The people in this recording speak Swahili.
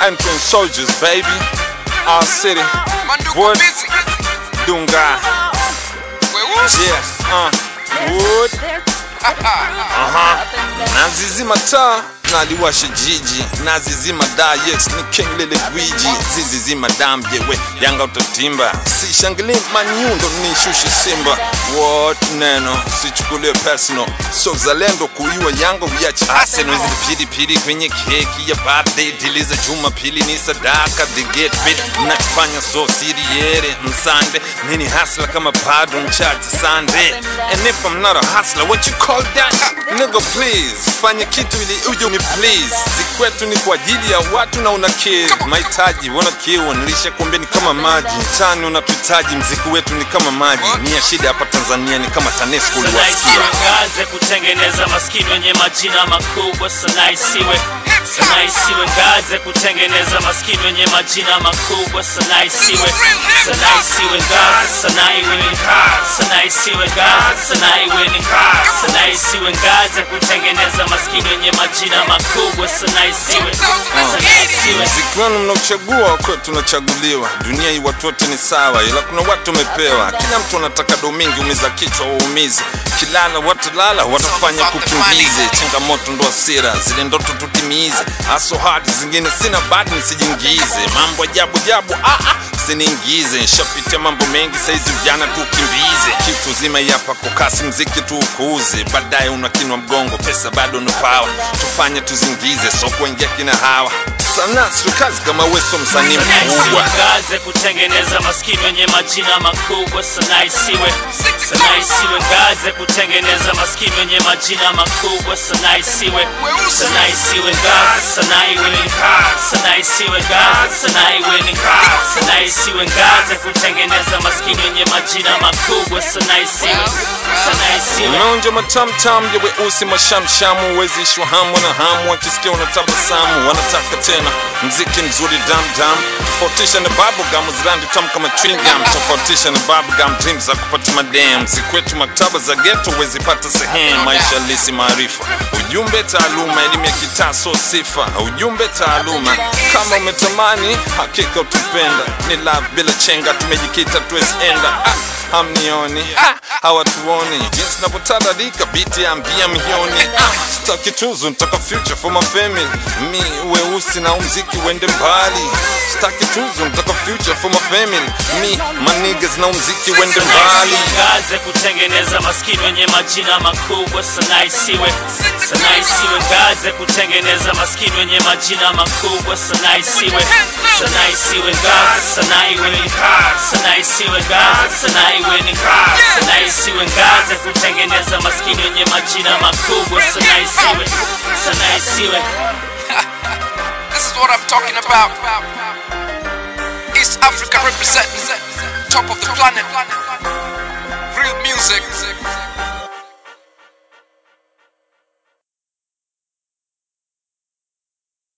entering soldiers, baby. Our city, Mandugu Wood. busy. Dunga. Weusi. Yeah, uh, wood. Aha. Nazizima taa naliwasha jiji nazizima da yes ni king lile gwiji zizizima damjewe yanga utatimba sishangili manyundo nishushe simba what neno sichukulie personal so zalendo kuiwa yanga viache arsenal zile pilipili kwenye keki ya birthday dili za jumapili ni sadaka the get fit nachofanya so siriere msande nini hasla kama bado mchache sande and if I'm not a hustler what you call that nigga please fanya kitu ili uje ni please sikwetu ni kwa ajili ya watu na una kill mahitaji wana kiu nilisha kuambia ni kama maji tani unatuhitaji mziki wetu ni kama maji ni ya shida hapa Tanzania ni kama TANESCO uliwasikia Sanaa kutengeneza maskini wenye majina makubwa. Sanaa isiwe sanaa isiwe ngaze kutengeneza maskini wenye majina makubwa. Sanaa isiwe sanaa isiwe ngaze, sanaa iwe ni kazi. Sanaa isiwe ngaze, sanaa iwe ni kazi. Sanaa isiwe ngaze kutengeneza maskini wenye majina makubwa. Sanaa isiwe sanaa isiwe mziki wenu mnaochagua kwetu tunachaguliwa dunia hii watu wote ni sawa ila kuna watu wamepewa kila mtu anataka domingi umiza kichwa waumize kilala watalala watafanya kukimbize changamoto ndo asira zile ndoto tutimize aso hadi zingine sina badi nisijiingize mambo ajabu jabu ah, ah, siniingize shapitia mambo mengi saizi vijana tukimbize kitu zima hapa kwa kasi mziki tu ukuuze baadaye unakinwa mgongo pesa bado nupawa tufanye tuzingize so kuingia kina hawa sana sio kazi kama weso msanii Sanaa isiwe mkubwa ngaze kutengeneza maskini wenye majina makubwa. Sanaa isiwe sanaa isiwe ngaze kutengeneza maskini wenye majina makubwa. Sanaa isiwe sanaa isiwe ngaze, sanaa iwe ni kazi. Sanaa isiwe ngaze, sanaa iwe ni kazi. Sanaa isiwe ngaze kutengeneza maskini wenye majina makubwa. Sanaa isiwe sanaa isiwe unaonja matamtam ya weusi mashamshamu wezishwa hamu na hamu wakisikia unatabasamu wanataka tena mziki mzuri damdam tofautisha na bubblegum zirandi tamu kama chewing gum tofautisha na bubblegum dreams za kupata madam zikwetu maktaba za geto wezipata sehemu maisha lisi maarifa ujumbe taaluma elimu ya kitaso sifa ujumbe taaluma kama umetamani hakika utupenda ni love bila chenga tumejikita tuwezienda ah, hamnioni ah, hawatuoni jinsi navyotaradika biti ambia mioni ah, sitaki tuzo nitaka future for my family mi weusi na umziki uende mbali sitaki tuzo nitaka future for my family mi manigas na umziki uende mbali ngaze kutengeneza maskini wenye majina makubwa. Sanaa isiwe sanaa isiwe ngaze kutengeneza maskini wenye majina makubwa. Sanaa isiwe sanaa isiwe ngaze, sanaa iwe ni kazi. Sanaa isiwe ngaze, sanaa iwe ni kazi. Sanaa isiwe ngaze kutengeneza maskini wenye majina makubwa. Sanaa isiwe sanaa isiwe This is what I'm talking about. East Africa representing top of the planet. Real music.